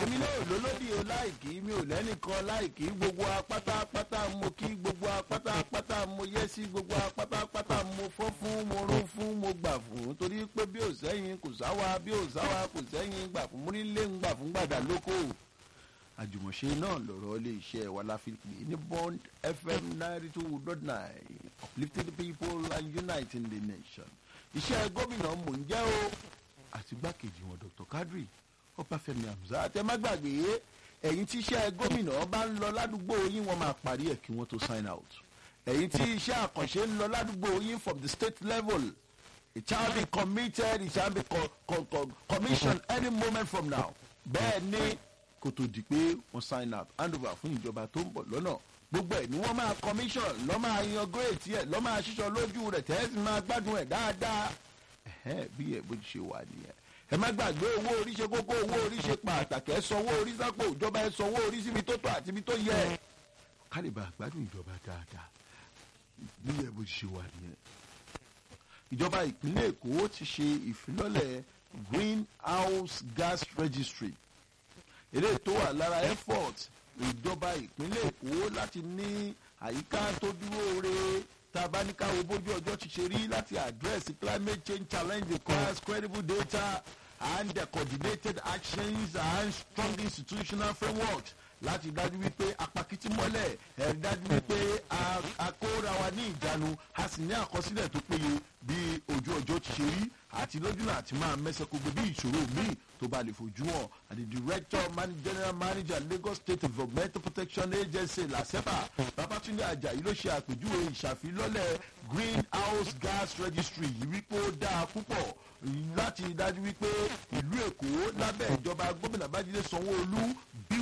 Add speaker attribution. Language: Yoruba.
Speaker 1: èmi náà lólódì o láìkí mi ò lẹ́nìkan láìkí gbogbo apátápátá mo kí gbogbo apátápátá mo yẹ sí gbogbo apátápátá mo fọ́ fún mo rún fún mo gbà fún torí pé bí ò sẹ́yìn kò sáwa bí ò sáwa kò sẹ́yìn gbà fún múrílé ń gbà fún gbàdá lóko àjùmọ̀ṣe náà lọ̀rọ̀ ilé iṣẹ́ wa la fi pè ní bond fm ninety two dot nine uplifting the people and uniting the nation iṣẹ́ gómìnà mò ń jẹ́ o àti gbákejì wọn dr kadri ọbáfẹ́mi hamzat ẹ má gbàgbé ẹ̀yin tí iṣẹ́ gómìnà bá ń lọ ládùúgbò yín wọ́n máa parí ẹ̀ kí wọ́n tó sign out ẹ̀yin tí iṣẹ́ àkànṣe ń lọ ládùúgbò yín from the state level it shall be committed it shall be co co co commissioned any moment from now bẹ́ẹ̀ ni kó tó di pé wọ́n sign out hand over fún ìjọba tó ń bọ̀ lọ́nà gbogbo ẹ̀ ni wọ́n máa commission lọ́ máa yan gírètì ẹ̀ lọ́ máa ṣíṣọ lójú rẹ̀ tẹ́sí máa gbádùn ẹ̀ dáadáa ẹ̀hẹ́n bí ẹ̀ bó ti ṣe wà nìyẹn ẹ má gbàgbé owó orí ṣe kókó owó orí ṣe pàtàkì ẹ sanwó orí sápò ìjọba ẹ sanwó orí síbi tó tó àti ibi tó yẹ kálíbà gbádùn ìjọba dáadáa bí ẹ̀ bó ti ṣe wà nìyẹn ìjọba ìpínlẹ̀ èkó ti ṣe ìfilọ́lẹ̀ greenhouse gas registry eléyìí tó wà lára effort ìjọba ìpínlẹ̀ èkó láti ní àyíká tó dúró re tá a bá ní káwo bójú ọjọ́ ti ṣe rí láti address climate change challenge requires credible data and uh, coordinated actions and strong institutional frameworks láti dájú wípé apakiti mọ́lẹ̀ ẹ̀ dájú wípé a kóra wa ní ìjánu a sì ní àkọsílẹ̀ tó péye bí ojú ọjọ́ ti ṣe rí àti lójúnà àti máa mẹ́sẹ̀ kó gbé bí ìṣòro míì tó bá lè fojú hàn and the director man, general manager lagos state environmental protection agency lasepa babatunde ajayi ló ṣe àpèjúwe ìṣàfilọ́lẹ̀ greenhouse gas registry yìí wípé ó dáa púpọ̀ láti dájú wípé ìlú èkó lábẹ́ ìjọba gómìnà bájídé sanwó-olú bí